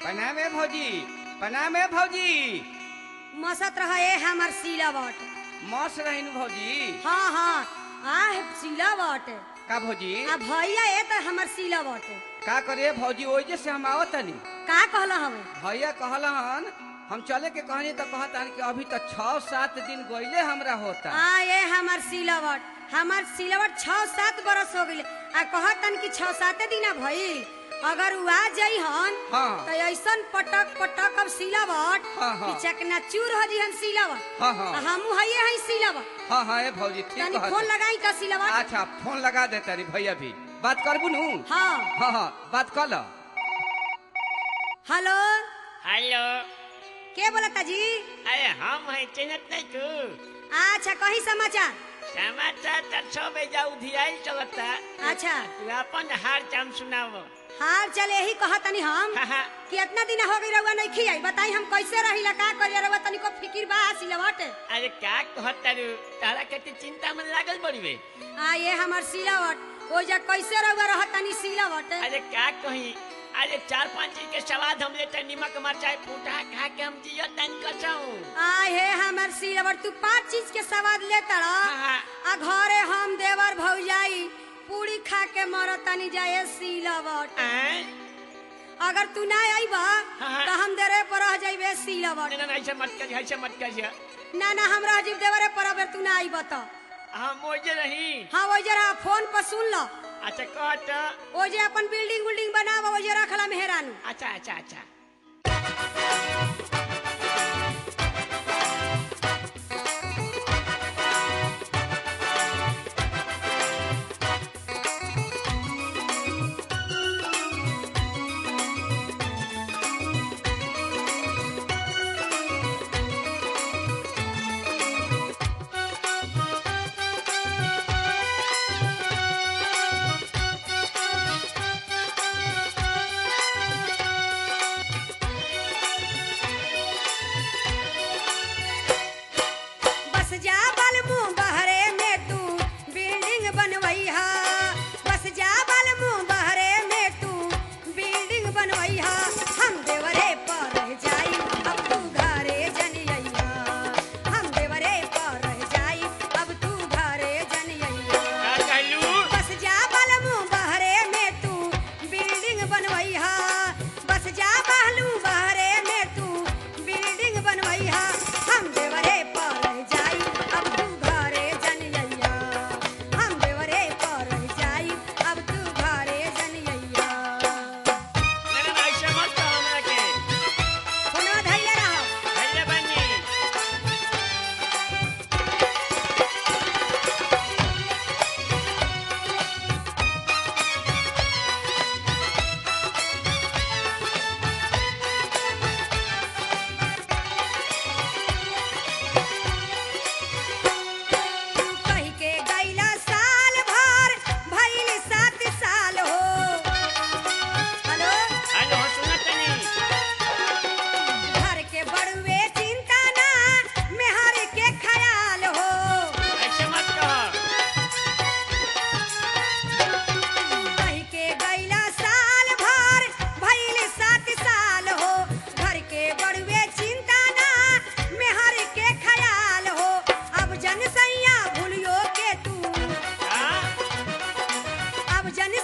प्रणाम है भौजी प्रणाम है भौजी मसत रहे हमर सिलावट मौस रहीनु भौजी हाँ हाँ आ सिलावट का भौजी आ भैया ए त हमर सिलावट का करे भौजी ओजे से हम आवत तनी का कहला हमें भैया कहलन हम चले के कहनी तो कहतान कि अभी तो छह सात दिन गईले हमरा होता आ ये हमर सिलावट हमर सिलावट छह सात बरस हो गइल आ कहतन कि छह सात दिन भइल अगर उ आ जाई हन हाँ। तो ऐसन पटक पटक अब सिलावट हाँ, हाँ। कि चकना चूर हो जी हम सिलावट हाँ, हाँ। आ हमू हइए हई सिलावट हाँ हाँ ए भौजी ठीक तनी कहत फोन लगाई का सिलावट अच्छा फोन लगा दे तारी भैया भी बात करबू नु हाँ हाँ हाँ बात कर लो हेलो हेलो के बोलता जी अरे हम है चिन्हत नहीं तू अच्छा कहीं समाचार समाचार तो छो बजा उधियाई चलता अच्छा तू अपन हाल चाम सुनाओ हाल चल यही कहतनी हम हाँ, हाँ। कि इतना दिन हो गई रहुआ नहीं खियाई बताई हम कैसे रहिला का करिया रहुआ तनिको फिकिर बा सिलावट अरे का कहता रू तारा के तो चिंता में लागल बड़ी बे आ ये हमर सिलावट ओ जा कैसे रहुआ रहतनी सिलावट अरे का कही अरे चार पांच चीज के स्वाद हम लेते नमक मरचाई फूटा खा के हम जियो तन कचाऊ आ हे हमर सिलावट तू पांच चीज के स्वाद लेता रह हाँ। आ घरे हम देवर भौजाई पूरी खा के मरतनी जाए सिलावट अगर तू ना आईबा हाँ। तो हम देरे पर रह जाइबे सिलावट ना ना ऐसे मत कर ऐसे मत कर ना ना हम रह जाइब देवरे पर अगर तू ना आईबा तो हम मोजे रही हाँ वो जरा फोन पर सुन लो अच्छा कहत ओ जे अपन बिल्डिंग उल्डिंग बनावा ओ जे रखला मेहरानू अच्छा अच्छा अच्छा बस जा बलमू बहरे में तू बिल्डिंग बनवैहा बस जा बलमू बहरे में तू बिल्डिंग बनवैहा हम देवरे पर रह जाई अब तू घरे जनियैहा हम देवरे पर रह जाई अब तू घरे जनियैहा का कहलू बस जा बलमू बहरे में तू बिल्डिंग बनवैहा बस जा बहलू बहरे में तू बिल्डिंग बनवैहा हम देवरे पर रह जाई अब तू घरे जनियैया हम देवरे पर रह जाई अब तू घरे जनियैया ना ना ऐसे मत कहो हमरा के फोनवा धैले रहो भैया बनी तू कही के गैला साल भर भइल सात साल हो हेलो हेलो सुनत नहीं घर के बड़ुए चिंता ना मेहर के ख्याल हो ऐसे मत कहो कही के गैला साल भर भइल सात साल हो घर के बड़ुए चिंता ना मेहर के ख्याल हो अब जन सैया भूलियो के तू हाँ अब जन